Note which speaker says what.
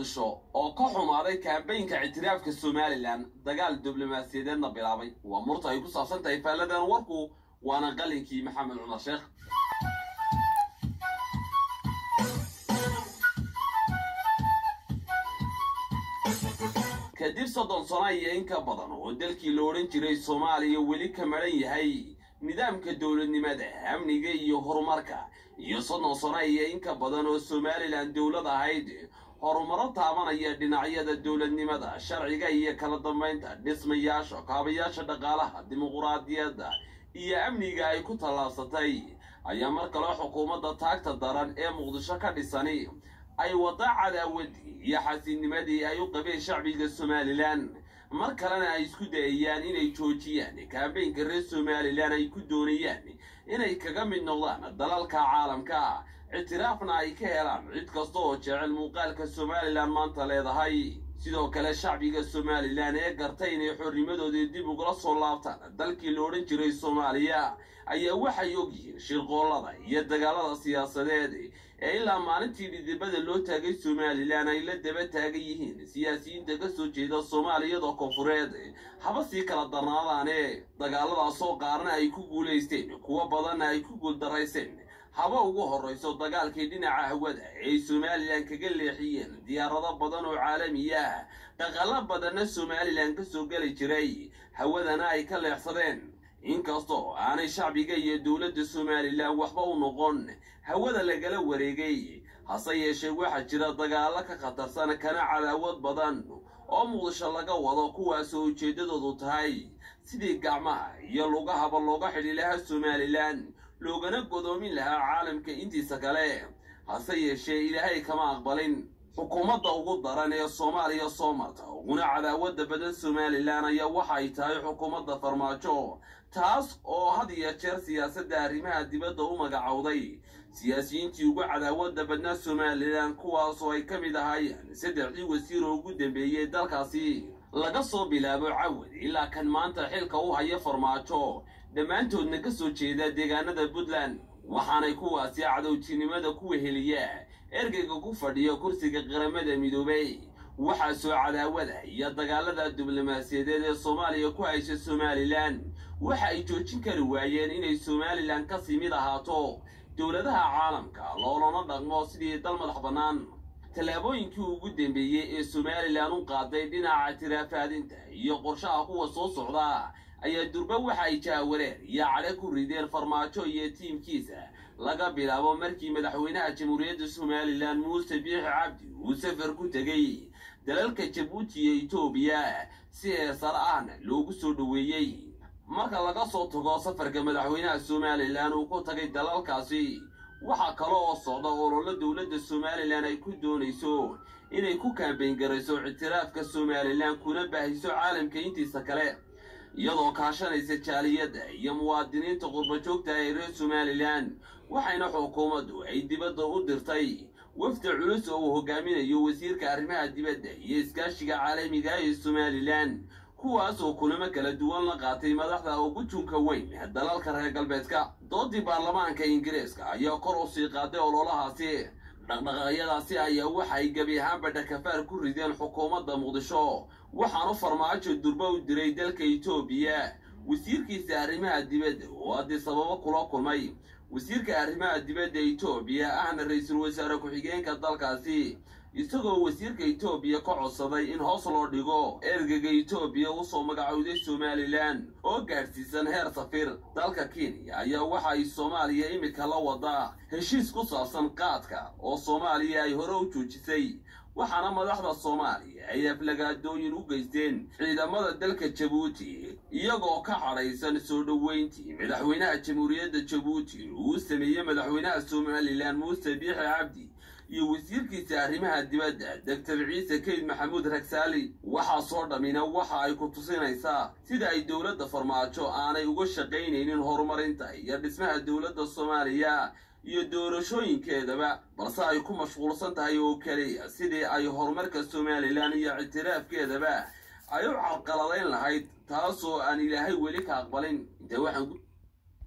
Speaker 1: muqdisho oo ka xumaaday kaambeynka ictiraafka somalilan dagaal diblomaasiyadeedna bilaabay waa murta ay ku saabsan tahay faalladan warku waana qalinkii maxamed cumar sheekh kadib soddon sano iyo in ka badan oo dalkii la odhan jiray soomaaliya weli ka madhan yahay nidaamka dowladnimada amniga iyo horumarka iyo soddon sano iyo in ka badan oo somalilan dowlad ahayd horumaro taabanaya dhinacyada dowladnimada sharciga iyo kala dambaynta dhismayaasha kaabayaasha dhaqaalaha dimuquraadiyadda iyo amniga ay ku tallaabsatay ayaa mar kale xukuumadda taagta daran ee muqdisho ka dhisani ay wadda cadaawadii iyo xasiinimadii ay u qabeen shacbiga somalilan mar kalena ay isku dayayaan inay joojiyaan kaambeynka reer somalilan ay ku doonayaan inay kaga mid noqdaan dalalka caalamka ictiraafna ay ka helaan cid kasta oo jecel muuqaalka somalilan maanta leedahay sidoo kale shacbiga somalilan ee gartay inay xornimadoodii dib ugula soo laabtaan dalkii la odhan jiray soomaaliya ayaa waxay ogyihiin shirqoollada iyo dagaalada siyaasadeed ee ilaa maalintii dhidibada loo taagay somalilan ay la daba taagan yihiin siyaasiyiinta ka soo jeeda soomaaliyada koonfureed haba sii kala darnaadaane dagaaladaasoo qaarna ay ku guulaysteen kuwo badanna ay ku guuldarayseen haba ugu horrayso dagaalkii dhinaca hawada ay somalilan kaga leexiyeen diyaarado badan oo caalamiya dhaqalo badanna somalilan ka soo geli jiray hawadana ay ka leexsadeen inkastoo aanay shacbiga iyo dowladda somalilan waxba u noqon hawada lagala wareegay hase yeeshee waxaa jira dagaallo ka khatarsan kana cadaawad badan oo muqdisho laga wado kuwaasoo ujeeddadoodu tahay sidii gacmaha iyo lugahaba looga xidhi lahaa somalilan loogana godoomin lahaa caalamka intiisa kale hase yeeshee ilaahay kama aqbalin xukuumadda ugu daran ee soomaaliya soo marta uguna cadaawadda badan somalilan ayaa waxa ay tahay xukuumadda farmaajo taas oo had iyo jeer siyaasadda arrimaha dibadda u magacowday siyaasiyiintii ugu cadaawadda badnaa somalilan kuwaasoo ay ka mid ahaayeen saddexdii wasiir oo ugu dambeeyey dalkaasi laga soo bilaabo cawad ilaa kan maanta xilka u haya farmaajo dhammaantoodna ka soo jeeda deegaanada puntland waxaanay kuwaasi cadowtinimada ku weheliya ergeyga ku fadhiya kursiga qaramada midoobay waxaa soo cadaawada iyo dagaalada diblomaasiyadeed ee soomaaliya ku haysa somalilan waxa ay joojin kari waayeen inay somalilan kasii mid ahaato dowladaha caalamka loolana dhaqmo sidii dal madax bannaan tallaabooyinkii ugu dambeeyey ee somalilan u qaaday dhinaca tiraafaadinta iyo qorshaha kuwa soo socda ayaa durba waxa ay jaawareer iyo cadhe ku rideen farmaajo iyo tiimkiisa laga bilaabo markii madaxweynaha jamhuuriyadda somalilan muuse biixi cabdi uu safar ku tegey dalalka jabuuti iyo etoobiya si heersar ahna loogu soo dhoweeyey marka laga soo tago safarka madaxweynaha somalilan uu ku tagay dalalkaasi waxaa kale oo socda ololo dowladda somalilan ay ku doonayso inay ku kaambeyn garayso ictiraafka somalilan kuna baahiso caalamka intiisa kale iyadoo kaashanaysa jaaliyadda iyo muwaadiniinta qurbajoogta ee reer somalilan waxayna xukuumaddu ay dibadda u dirtay wafdi culus oo uu hogaaminayo wasiirka arrimaha dibadda iyo iskaashiga caalamiga ee somalilan kuwaas oo kulamo kala duwan la qaatay madaxda ugu junka weyn dalalka reer galbeedka doodii baarlamaanka ingiriiska ayaa kor u sii qaaday ololahaasi dhaqdhaqaaqyadaasi ayaa waxay gebi ahaanba dhakafaar ku rideen xukuumadda muqdisho waxaanu farmaajo durba u diray dalka etoobiya wasiirkiisa arrimaha dibadda oo haddii sababo kula kulmay wasiirka arrimaha dibadda etoobiya ahna ra-iisul wasaare ku-xigeenka dalkaasi isagoo wasiirka etoobiya ka codsaday in hoos loo dhigo ergega etoobiya usoo magacowday somalilan oo gaadhsiisan heer safir dalka kenya ayaa waxa ay soomaaliya imika la wadaa heshiis ku saabsan qaadka oo soomaaliya ay hore u joojisay waxaana madaxda soomaaliya ay aflagaadooyin u geysteen ciidamada dalka jabuuti iyagoo ka cadhaysan soo dhoweyntii madaxweynaha jamhuuriyadda jabuuti uu sameeyey madaxweynaha somalilan muuse biixi cabdi iyo wasiirkiisa arrimaha dibadda doctor ciise keyd maxamuud ragsaali waxaasoo dhammina waxa ay ku tusinaysaa sida ay dowladda farmaajo aanay uga shaqaynaynin horumarinta iyo dhismaha dowladda soomaaliya iyo doorashooyinkeedaba balse ay ku mashquulsan tahay oo keliya sidii ay horumarka somalilan iyo ictiraafkeedaba ay u carqaladayn lahayd taasoo aan ilaahay weli ka aqbalin intee waxaan